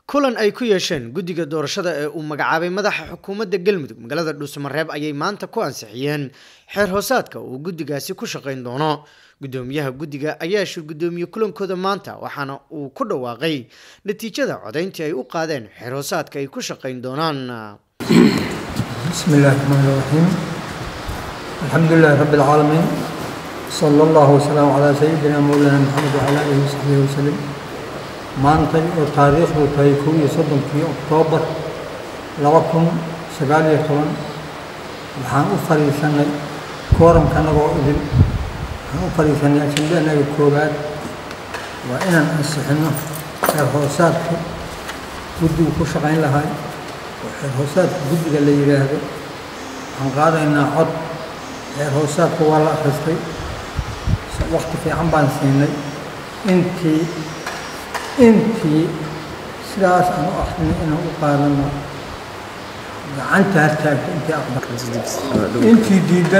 kulan ay ku yeesheen guddiga doorashada ee uu magacaabay madaxa xukuumadda galmudug magaalada dhuusamareeb ayay maanta ku ansixiyeen xeer hoosaadka uu guddigaasi ku shaqayn doono guddoomiyaha guddiga ayaa shir guddoomiye kulankooda maanta waxaana uu ku dhawaaqay natiijada codayntii ay u qaadeen xeer hoosaadka ay ku shaqayn doonaan بسم الله الرحمن الرحيم الحمد لله رب العالمين صلى الله وسلم على سيدنا مولانا محمد وعلى اله وصحبه وسلم maantay oo taariikhdu tahay kow iyo soddonkii oktoobar laba kun sagaal iyo toban waxaan u fadhiisanay kooramka anagoo idin waxaan u fadhiisanay ajende annaga koowaad waa inaan ansixino xeer hoosaadka guddigu ku shaqayn lahay oo xeer hoosaadka guddiga la yidhaahdo waxaan qaadaynaa cod xeer hoosaadka waa la akhristay wakti fiican baan siinay intii intii sidaas aan u akrinay inaan u qaadano gacanta hartaagta intii aqbal intii diidan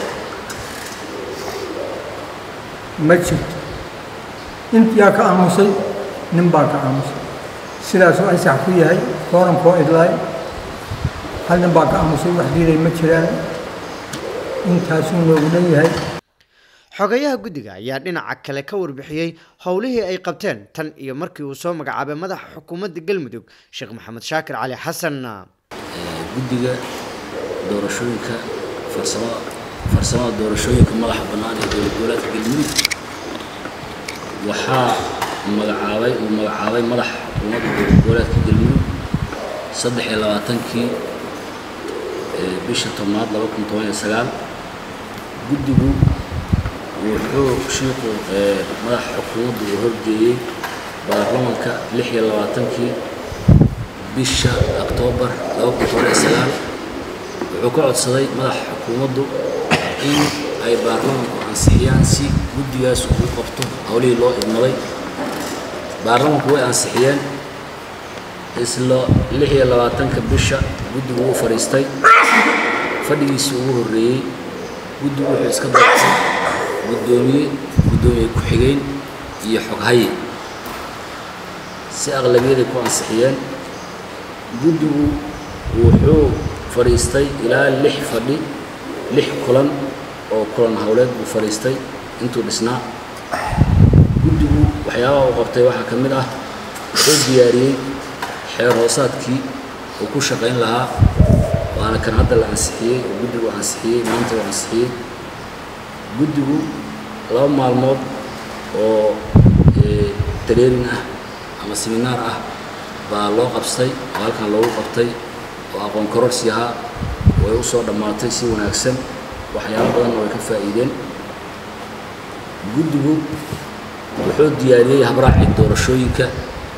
ma jirto intiyaa ka aamusay nin baa ka aamusay sidaasuu aysax ku yahay koorankoo idlaay hal nin baa ka aamusay wax diiday ma jiraan intaasuu noogu dhan yahay xogayaha guddiga ayaa dhinaca kale ka warbixiyey howlihii ay qabteen tan iyo markii uu soo magacaabay madaxa xukuumadda galmudug sheekh maxamed shaakir cali xasan guddiga doorashooyinka farsamada farsamada doorashooyinka madaxa bannaan ee dowlad goboleedka galmudug waxaa magacaabay uu magacaabay madaxa xukuumadda dowlad goboleedka galmudug saddex iyo labaatankii bisha tobnaad laba kun toban iyo sagaal guddigu wuxuu shiiku madaxa xukuumaddu uu horgeeyey baarlamanka lix iyo labaatankii bisha oktoobar laba kun toban iyo sagaal wuxuu ka codsaday madaxa xukuumaddu in ay baarlamanku ansixiyaan si guddigaas uu qabto howlihii loo idmaday baarlamanku way ansixiyeen isla lix iyo labaatanka bisha guddigu wuu fadhiistay fadhigiisii ugu horreeyey guddigu wuxuu iska doortay guddoomiye guddoomiye ku-xigeen iyo xoghaye si aqlabiyaday ku ansixiyeen guddigu wuxuu fadhiistay ilaa lix fadhi lix kulan oo kulan howleed buu fadhiistay intuu dhisnaa guddigu waxyaabaha uu qabtay waxaa ka mid ah wuxuu diyaariyey xeer hoosaadkii uu ku shaqayn lahaa waana kan hadda la ansixiyey oo guddigu ansixiyey maanta uu ansixiyey guddigu laba maalmood oo tareerin ah ama seminaar ah baa loo qabstay oo halkan loogu qabtay oo aqoon kororsi ahaa way u soo dhammaatay si wanaagsan waxyaalo badanna way ka faa'iideen guddigu wuxuu diyaariyey habraacii doorashooyinka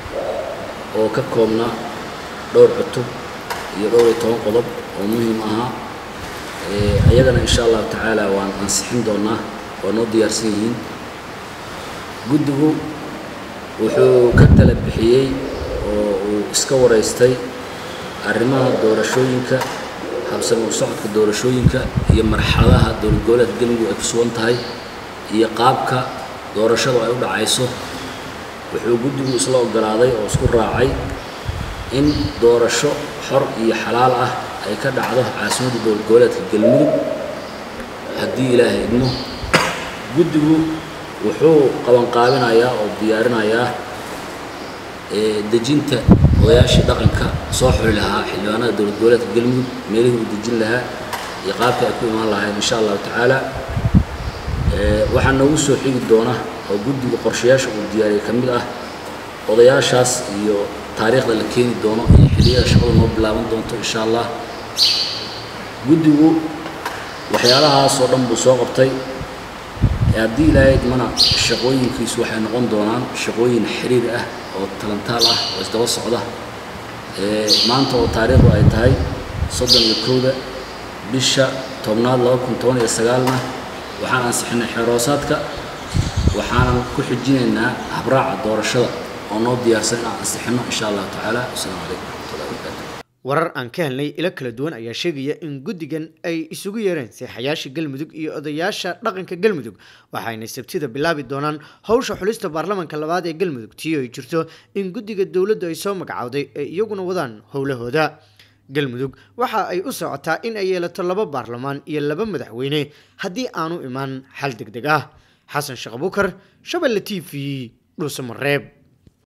oo ka koobnaa dhowr cutub iyo dhowr iyo toban qodob oo muhiim ahaa ayagana insha allahu tacaala waan ansixin doonaa waa noo diyaarsan yihiin guddigu wuxuu ka tala bixiyey oo uu iska waraystay arrimaha doorashooyinka habsami u socodka doorashooyinka iyo marxaladaha dowlad goboleedka galmudug ay ku sugan tahay iyo qaabka doorashadu ay u dhacayso wuxuu guddigu isla ogolaaday oo isku raacay in doorasho xor iyo xalaal ah ay ka dhacdo caasimadda dowlad goboleedka galmudug haddii ilaahay idmo guddigu wuxuu qabanqaabinayaa oo diyaarinayaa dejinta odayaashii dhaqanka soo xuli lahaa xildhibaanada dowlad goboleedka galmudug meelihii uu dejin lahaa iyo qaabka ay ku imaan lahayn insha allahu tacaala waxaa noogu soo xigi doona oo guddigu qorshayaasha uu diyaariyay ka mid ah odayaashaas iyo taariikhda la keeni doono iyo xilliyada shaqadu noo bilaaban doonto insha allah guddigu waxyaalahaas oo dhan buu soo qabtay haddii ilaahay idmana shaqooyinkiisu waxay noqon doonaan shaqooyin xiriir ah oo talantaal ah oo isdaba socda maanta oo taariikhdu ay tahay soddon iyo kowda bisha tobnaad laba kun toban iyo sagaalna waxaan ansixinay xeeroosaadka waxaanan ku xijinaynaa habraaca doorashada oo noo diyaarsan inaan ansixino insha allahu tacaala wasalaamu calaykum waraxmatullahi wabarakaatu warar aan ka helnay ilo kala duwan ayaa sheegaya in guddigan ay isugu yeereen seexayaasha galmudug iyo odayaasha dhaqanka galmudug waxayna sabtida bilaabi doonaan howsha xulista baarlamanka labaad ee galmudug tii ay jirto in guddiga dowladdu ay soo magacowday ay iyaguna wadaan howlahooda galmudug waxa ay u socotaa in ay yeelato laba baarlamaan iyo laba madaxweyne haddii aanu imaan xal deg deg ah xasan sheekh abukar shabelle t v dhuusamareeb